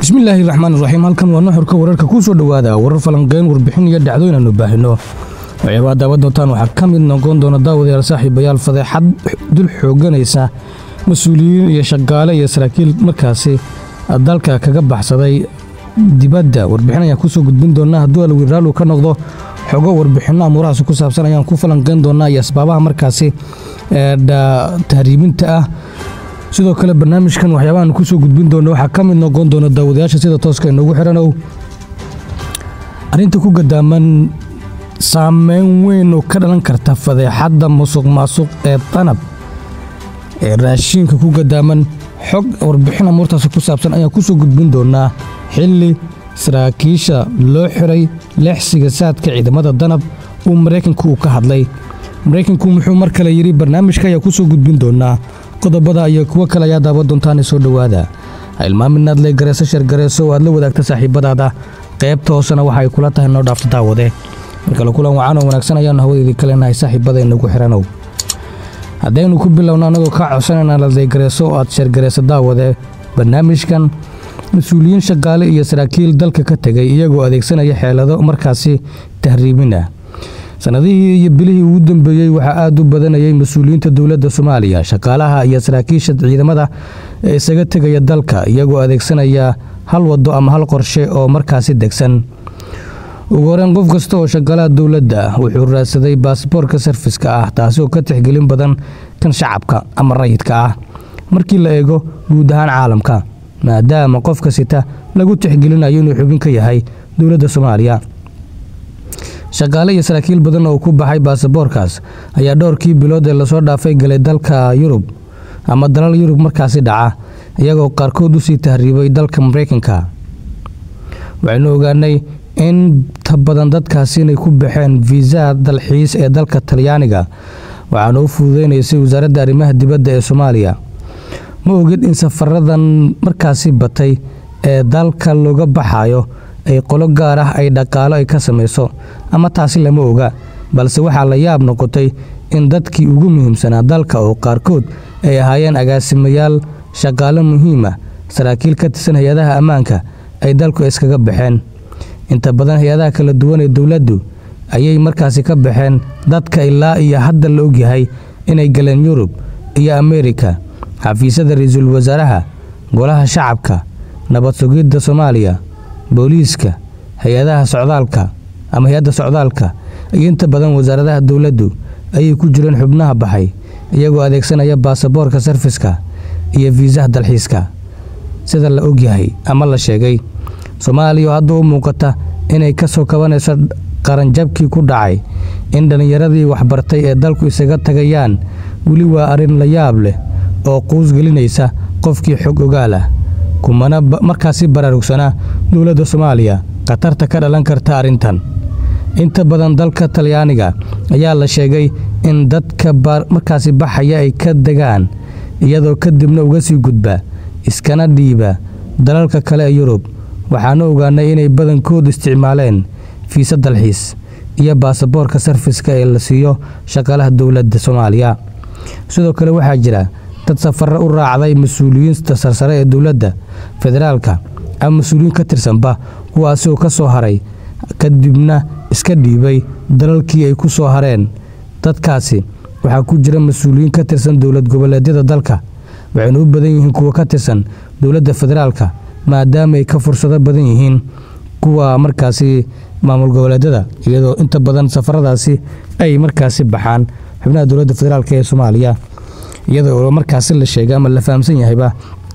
bismillaahi raxmaan iraxiim halkan waa nuxurka wararka kuu soo dhowaada warar falanqeyn warbixin iyo dhacdooyin aanu baahino waxyaabaa daawa doontaan waxaa ka mid noqon doona daawadayaal saaxiibayaal fadeexad dul xooganaysa mas-uuliyiin iyo shaqaale iyo saraakiil markaasi dalka kaga baxsaday dibadda warbixin ayaan kusoo gudbin doonaa hadduu alwiiraalu ka noqdo xogo warbixinno amuurahaas ku saabsan ayaan ku falanqeyn doonaa iyo asbaabaha markaasi tahriibinta ah sidoo kale barnaamijkan waxyaabahan kusoo gudbin doona waxaa ka mid noqon doona daawadayaasha sida tooska inoogu xiranow arrinta ku gadaaman saameyn weyn oo ka dhalan karta fadeexadda musuq maasuq ee danab ee raashiinka ku gadaaman xog warbixin amuurtaasi ku saabsan ayaan kusoo gudbin doonaa xilli saraakiisha loo xiray leexsiga saadka ciidamada danab uu maraykanku uu ka hadlay maraykanku muxuu mar kale yidhi barnaamijka ayaa kusoo gudbin doonaa qodobada iyo kuwo kale ayaa daawa doontaan soo dhowaada ha ilmaaminaad le gareeso shargareeso oo aad la wadaagta saaxiibadaada qaybta hoosena waxa ay kula tahay noo dhaafta daawade markale kulan wacan oo wanaagsan ayaanu hawadeedii ka leenahay saaxiibada inagu xiranow haddaynu ku bilowno annagoo kaa codsanayna ladaygareeso oo aad shargareyso daawade barnaamijkan mas-uuliyiin shaqaale iyo saraakiil dalka ka tegay iyagoo adeegsanaya xeelado markaasi tahriibin ah sanadihii iyo bilihii ugu dambeeyey waxaa aad u badanayay mas-uuliyiinta dowladda soomaaliya shaqaalaha iyo saraakiisha ciidamada ee isaga tegaya dalka iyagoo adeegsanaya hal wado ama hal qorshe oo markaasi degsan ugu horeyn qof kasta oo shaqaalaha dowladda ah wuxuu raadsaday baasboorka sarfiska ah taasi oo ka tixgelin badan kan shacabka ama rayidka ah markii la eego guud ahaan caalamka maadaama qofka sita lagu tixgelinayo inuu xubin ka yahay dowladda soomaaliya shaqaale iyo saraakiil badan oo ku baxay baasaboorkaas ayaa dhowrkii bilood ee lasoo dhaafay galay dalka yurub ama dalal yurub markaasi dhaca iyagoo qaarkood usii tahriibay dalka maraykanka waxaynu ogaanay inta badan dadkaasi inay ku baxeen fiisaha dalxiis ee dalka talyaaniga waxaana u fududeynaysay wasaaradda arrimaha dibadda ee soomaaliya ma ogid in safaradan markaasi batay ee dalka looga baxayo ay qolo gaar ah ay dhaqaalo ay ka samayso ama taasi lama oga balse waxaa la yaab noqotay in dadkii ugu muhiimsanaa dalka oo qaarkood ay ahaayeen agaasimayaal shaqaalo muhiima saraakiil ka tirsan hay-adaha ammaanka ay dalku iskaga baxeen inta badan hay-adaha kala duwan ee dowladdu ayay markaasi ka baxeen dadka ilaa iyo hadda la ogyahay inay galeen yurub iyo ameerika xafiisyada ra-iisul wasaaraha golaha shacabka nabad sugidda soomaaliya booliiska hay-adaha socdaalka ama hay-adda socdaalka iyo inta badan wasaaradaha dowladdu ayay ku jireen xubnaha baxay iyagoo adeegsanaya baasaboorka sarfiska iyo fiisaha dalxiiska sida la ogyahay ama la sheegay soomaaliya oo hadda u muuqata inay ka soo kabanayso qaranjabkii ku dhacay in dhallinyaradii waxbartay ee dalku isaga tagayaan weli waa arrin la yaab leh oo quus gelinaysa qofkii xog ogaal ah kumana markaasi baraarugsana dowladda soomaaliya khatarta ka dhalan karta arrintan inta badan dalka talyaaniga ayaa la sheegay in dadka markaasi baxaya ay ka degaan iyadoo kadibna uga sii gudba iskana dhiiba dalalka kale ee yurub waxaana ogaanay inay badankood isticmaaleen fiisa dalxiis iyo baasaboorka sarfiska ee la siiyo shaqaalaha dowladda soomaaliya sidoo kale waxaa jira dad safarre u raacday mas-uuliyiinta sarsare ee dowladda federaalka ama mas-uuliyiin ka tirsanba kuwaasi oo ka soo haray kadibna iska dhiibay dalalkii ay ku soo hareen dadkaasi waxaa ku jira mas-uuliyiin ka tirsan dowlad goboleedyada dalka waxayna u badan yihiin kuwa ka tirsan dowladda federaalka maadaama ay ka fursado badan yihiin kuwa markaasi maamul goboleedyada iyadoo inta badan safaradaasi ay markaasi baxaan xubnaha dowladda federaalk ee soomaaliya iyada oo markaasi la sheegay ama la fahamsan yahayba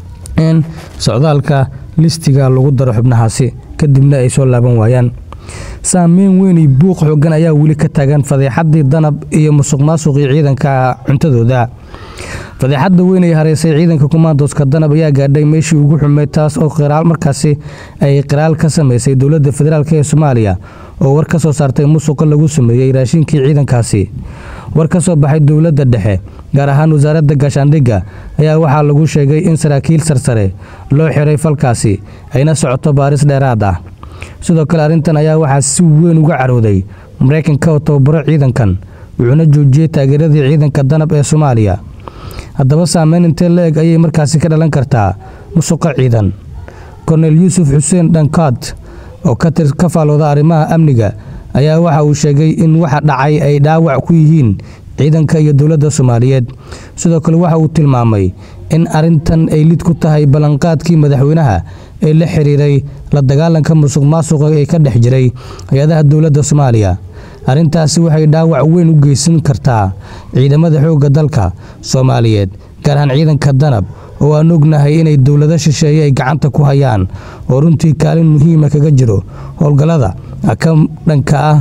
in socdaalka listiga lagu daro xubnahaasi kadibna ay soo laaban waayaan saameyn weyn iyo buuq xoogan ayaa weli ka taagan fadeexadii danab iyo musuq maasuqii ciidanka cuntadooda fadeexadda weyn ay hareysay ciidanka kumaandooska danab ayaa gaadhay meeshii ugu xumeyd taas oo qiraal markaasi ay qiraal ka samaysay dowladda federaalk ee soomaaliya oo war ka soo saartay musuqa lagu sameeyey raashinkii ciidankaasi war ka soo baxay dowladda dhexe gaar ahaan wasaaradda gaashaandhigga ayaa waxaa lagu sheegay in saraakiil sarsare loo xiray falkaasi ayna socoto baaris dheeraad ah sidoo kale arrintan ayaa waxaa si weyn uga carooday maraykanka oo tababaro ciidankan wuxuuna joojiyey taageeradii ciidanka danab ee soomaaliya haddaba saameyn intee la eg ayay markaasi ka dhalan kartaa musuqa ciidan kornel yuusuf xuseen dhankaad oo ka faalooda arrimaha amniga ayaa waxa uu sheegay in waxa dhacay ay dhaawac ku yihiin ciidanka iyo dowladda soomaaliyeed sidoo kale waxa uu tilmaamay in arrintan ay lid ku tahay ballanqaadkii madaxweynaha ee la xiriiray la dagaalanka musuq maasuqa ee ka dhex jiray hay-adaha dowladda soomaaliya arrintaasi waxay dhaawac weyn u geysan kartaa ciidamada xoogga dalka soomaaliyeed gaar ahaan ciidanka danab oo aan ognahay inay dowlado shisheeye ay gacanta ku hayaan oo runtii kaalin muhiima kaga jiro howlgallada ka dhanka ah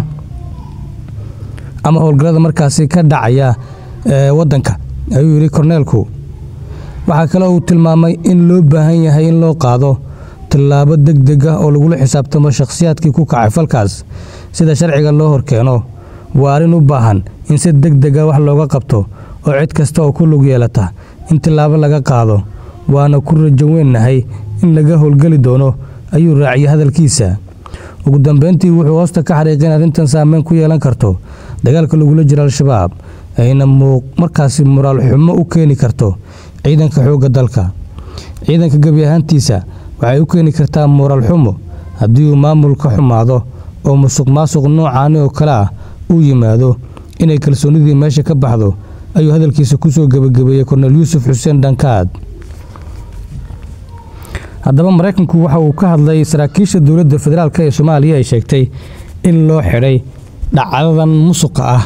ama howlgallada markaasi ka dhacaya waddanka ayuu yidhi korneelku waxaa kale uu tilmaamay in loo baahan yahay in loo qaado tallaabo deg deg ah oo lagula xisaabtamo shakhsiyaadkii ku kacay falkaas sida sharciga loo horkeeno waa arrin u baahan in si deg dega wax looga qabto oo cid kasta oo ku lug yeelata in tallaabo laga qaado waana ku rajo weynnahay in laga howlgeli doono ayuu raaciyay hadalkiisa ugu dambeyntii wuxuu hoosta ka xariiqay in arrintan saameyn ku yeelan karto dagaalka lagula jiro al-shabaab ayna markaasi moraal xumo u keeni karto ciidanka xoogga dalka ciidanka gebi ahaantiisa waxay u keeni kartaa moraal xumo haddii uu maamulka xumaado oo musuq maasuq noocaani oo kale ah uu yimaado inay kalsoonidii meesha ka baxdo ayuu hadalkiisa ku soo gebagabeeyey kornel yuusuf xuseen dhankaad haddaba maraykanku waxa uu ka hadlay saraakiisha dowladda federaalk ee soomaaliya ay sheegtay in loo xidhay dhacdadan musuqa ah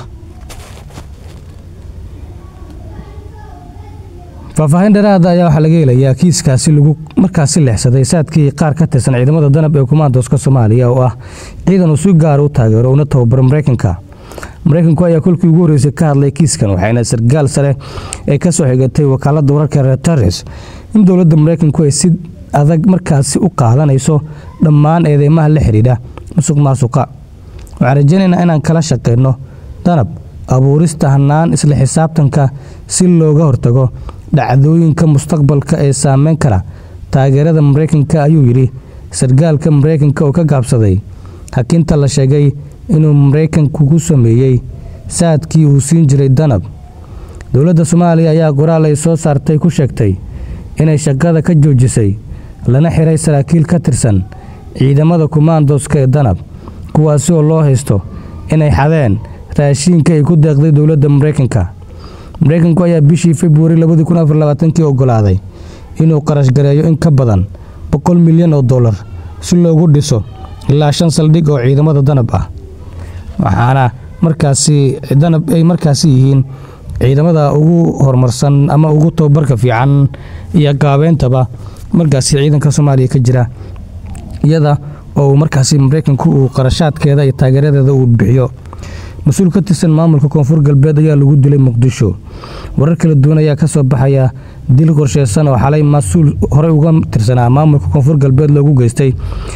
faahfaahin dheeraada ayaa waxaa laga helayaa kiiskaasi lagu markaasi leexsaday saadkii qaar ka tirsan ciidamada danab ee kumaandooska soomaaliya oo ah ciidan uu si gaara u taageero una tababaro maraykanka maraykanku ayaa kolkii ugu horreysay ka hadlay kiiskan waxayna sargaal sare ee ka soo xigatay wakaaladda wararka reuters in dowladda maraykanku ay si adag markaasi u qaadanayso dhammaan eedeymaha la xidhiidha musuq maasuqa waxaan rajaynaynaa inaan kala shaqeyno danab abuurista hannaan isla xisaabtanka si looga hortago dhacdooyinka mustaqbalka ee saameyn kara taageerada maraykanka ayuu yidhi sargaalka maraykanka oo ka gaabsaday hakinta la sheegay inuu maraykanku ku sameeyey saadkii uu siin jiray danab dowladda soomaaliya ayaa qoraal ay soo saartay ku sheegtay inay shaqada ka joojisay lana xiray saraakiil ka tirsan ciidamada kumaandooska ee danab kuwaasi oo loo haysto inay xadeen raashiinka ay ku deeqday dowladda maraykanka maraykanku ayaa bishii februari kii ogolaaday inuu qarash gareeyo in ka badan boqol milyan oo dollar si loogu dhiso ilaa shan saldhig oo ciidamada danab ah waxaana markaasi danab ay markaasi yihiin ciidamada ugu horumarsan ama ugu tababarka fiican iyo gaabeyntaba markaasi ciidanka soomaaliya ka jira iyada oo markaasi maraykanku uu qarashaadkeeda iyo taageeradeeda uu bixiyo mas-uul ka tirsan maamulka koonfur galbeed ayaa lagu dilay muqdisho warar kala duwan ayaa ka soo baxaya dil qorsheysan oo xalay mas-uul horey uga tirsanaa maamulka koonfur galbeed loogu geystay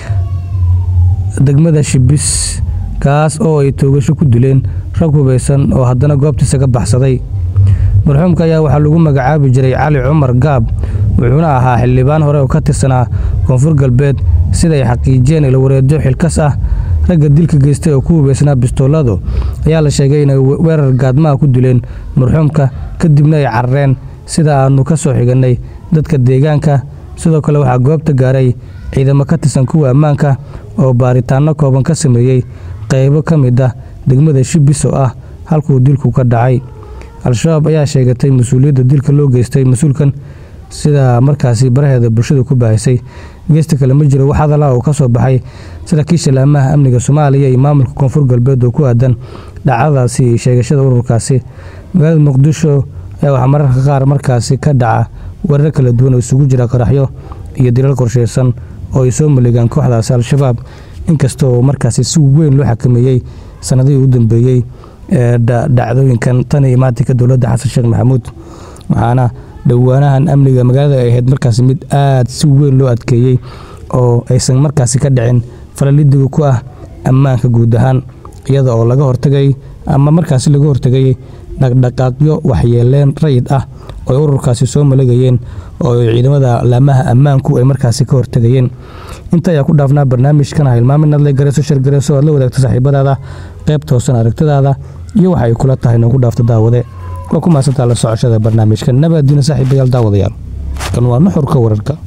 degmada shibis kaas oo ay toogasho ku dileen rag hubaysan oo haddana goobtiisa ka baxsaday marxuumka ayaa waxaa lagu magacaabi jiray cali cumar gaab wuxuuna ahaa xildhibaan hore oo ka tirsanaa koonfur galbeed siday xaqiijiyeen ilwareedyo xilkas ah ragga dilka geystay oo ku hubaysnaa bistooladu ayaa la sheegay inay weerar gaadmaha ku dileen marxuumka kadibna ay carareen sida aannu ka soo xigannay dadka deegaanka sidoo kale waxaa goobta gaaray ciidamo ka tirsan kuwa ammaanka oo baaritaanno kooban ka sameeyey qaybo ka mid ah degmada shibis oo ah halkuu dilku ka dhacay al-shabaab ayaa sheegatay mas-uuliyadda dilka loo geystay mas-uulkan sida markaasi baraheeda bulshada ku baahisay geesta kale ma jiro wax hadala oo ka soo baxay saraakiisha laamaha amniga soomaaliya iyo maamulka koonfur galbeed oo ku aadan dhacdadaasi sheegashada ururkaasi magaalada muqdisho ayaa waxaa mararka qaar markaasi ka dhaca weerar kala duwan oo isugu jira qaraxyo iyo dilal qorsheysan oo ay soo maleegaan kooxdaasi al-shabaab inkasta oo markaasi si weyn loo xakameeyey sanadihii u dambeeyey ee dhacdooyinkan tan iyo maatinka dowladda xasan sheekh maxamuud waxaana dhowaanahan amniga magaalada ay ahayd markaasi mid aad si weyn loo adkeeyey oo aysan markaasi ka dhicin falalidiga ku ah ammaanka guud ahaan iyada oo laga hortagay ama markaasi laga hortegay dhaqdhaqaaqyo waxyeeleen rayid ah oo ay ururkaasi soo malegayeen oo ciidamada laamaha ammaanku ay markaasi ka hortegayeen inta ayaa ku dhaafnaa barnaamijkan hilmaamin adle gareeso shargareeso aad la wadaagta saaxiibadaada qayb toosan aragtidaada iyo waxa ay kula tahay noogu dhaafta daawade waa ku maasantaa la socoshada barnaamijka nabaadiina saaxiibayaal daawadayaal kan waa nuxurka wararka